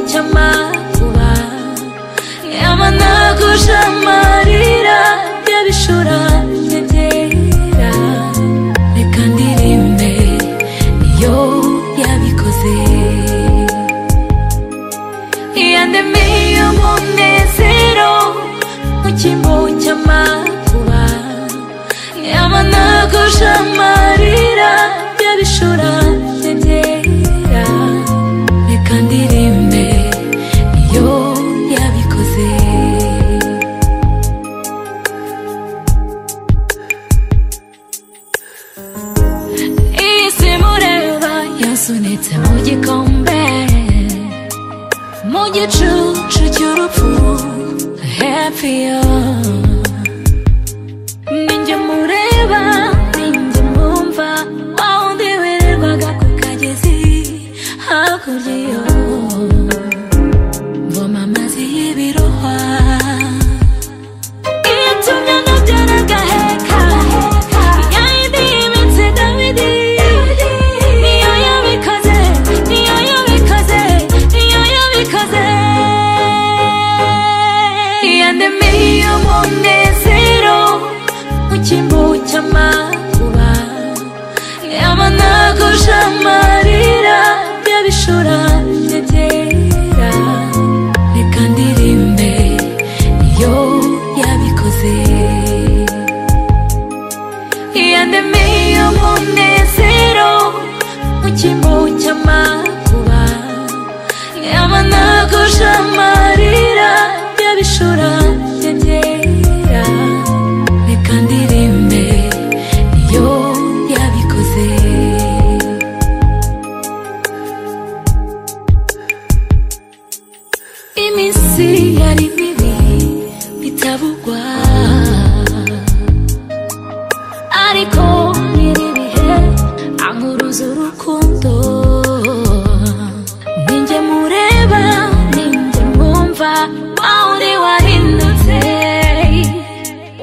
cy'amakuba yamanaguje amarira y'abishura byera reka ndirimbe iyo yabikoze iyandemiye umunezero mu cyimbo cy'amakuba yamanaguje amarira y'abishura byera reka ndirimbe iyo yabikoze iyi si mureba yasunitse mu gikombe mu gicucu cy'urupfu hepiyo ninjye mureba ninjye mwumva wa wundi wirirwaga ku kagezi hakurya yo mvoma amazi y'ibirohwa itumye nabyara agaheka ya yindi y'iminsi dawidi niyo yabikoze niyo yabikoze niyo yabikoze yandemiye umunezero mu cyimbo cy'amakuba yamanaguje amarira y'abishura byera reka ndirimbe iyo yabikoze yandemiye umunezero mu cyimbo cy'amakuba yamanaguje amarira y'abishura byera reka ndirimbe iyo yabikoze iminsi yari mibi bitabugwa ariko nyiri ibihe ankuruza urukundo ninjye mureba ninjye mwumva wa wundi wahindutse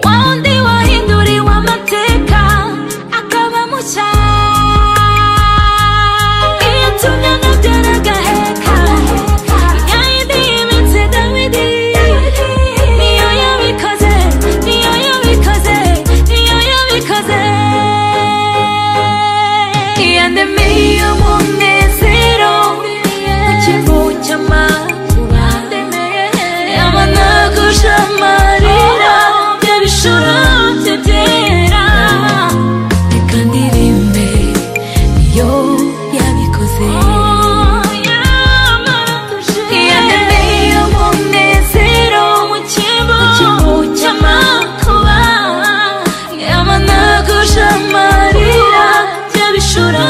wa wundi wahinduriwe amateka akaba mushya iyo tumye nabyara agaheka ya yindi y'iminsi dawidi niyo yabikoze niyo yabikoze niyo yabikoze yandemiye umunezero mu kivu cy'amakuba yamanaguje amarira y'abishura bye byera reka ndirimbe iyo yabikoze yandemiye umunezero mu kivu cy'amakuba yamanaguje amarira y'abishura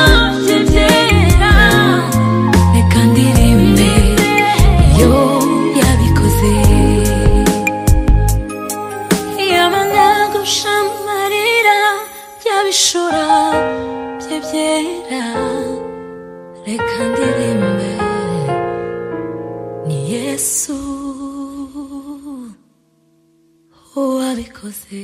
bye byera reka ndirimbe iyo yabikoze yamanaguje amarira y'abishura bye byera reka ndirimbe ni yesu wabikoze